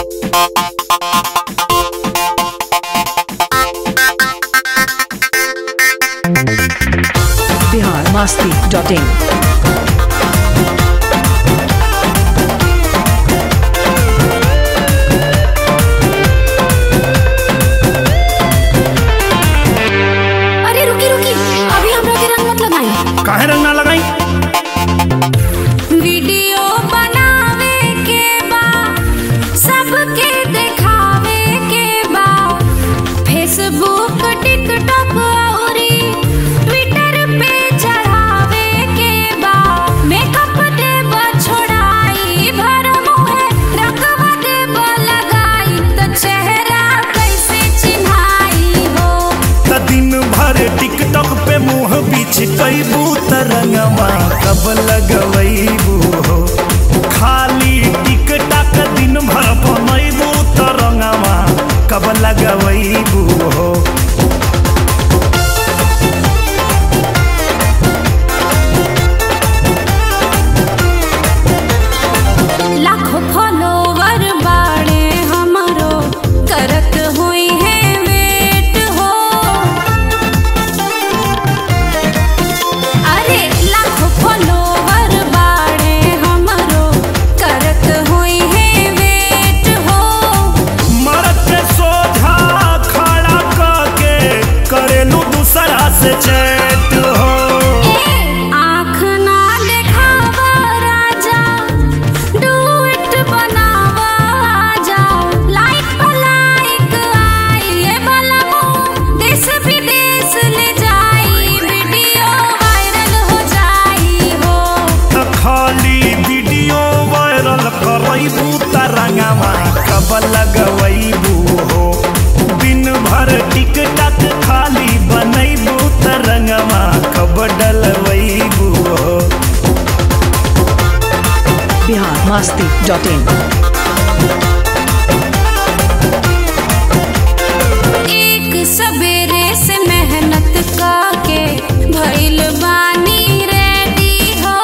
Bihar Masti dot in अरे रुकी रुकी अभी हमरा के रंग मत लगाई काहे रंग ना लगाई वीडियो बनावे के बा सबके देखावे के बा फेसबुक टिकटॉक औरी ट्विटर पे चढ़ावे के बा मेकअप देब छोड़ाई भर मुहे रंगवा देब लगाई त चेहरा कैसे चिन्हाई हो त दिन भर टिकटॉक पे मुंह बीच कैबू त रंगवा कब लगवैबू हो खाली टिकटॉक दिन भर बनैबू त रंगवा कब लगवैबू हो लाखों फॉलोवर बाड़े हमरो करत हुई है वेट हो अरे लाखों फॉलोवर बाड़े हमरो करत हुई है वेट हो मरद पे सोझा खड़ा करके करेलू दूसरा से चैट हो आँख ना देखावा राजा डुएट बनावा आजा लाइक पर लाइक आई ये बलमो देश विदेश ले जाई वीडियो वायरल हो जाई हो त खाली वीडियो वायरल करैबू त रंगवा कब लगवैबू हो दिन भर टिकटक खाली बनैबू त रंगवा कब डलवैबू हो बिहार मास्ती डॉट इन एक सवेरे से मेहनत काके भइल बानी रेडी हो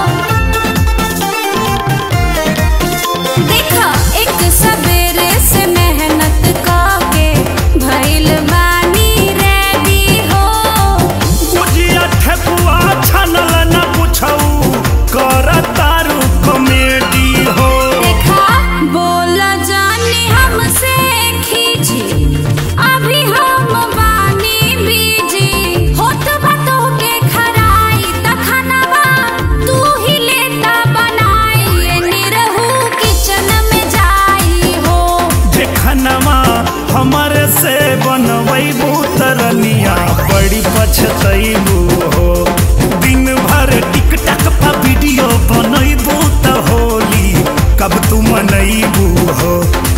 देखा एक सवेरे से मेहनत काके भइल बानी रेडी हो बुझिया ठेकुआ छनल न पुछऊ कर तारू कॉमेडी हो देखा बोला जानी हमसे खींची अभी हम बानी बीजी होत बातों के खराई तखनवा तू ही लेता बनाई ये निरहू किचन में जाई हो देखनवा हमरे से बनवैबू तरनिया बड़ी पछतैबू हो दिन भर टिकटक पर वीडियो बनैबू त होली कब तू मनैबू हो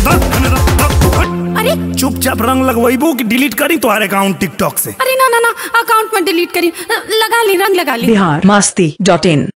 अरे चुपचाप रंग लगवैबू कि डिलीट करी तुम्हारे अकाउंट टिकटॉक से अरे ना ना ना अकाउंट में डिलीट करी लगा ली रंग लगा ली बिहार मास्ती डॉट इन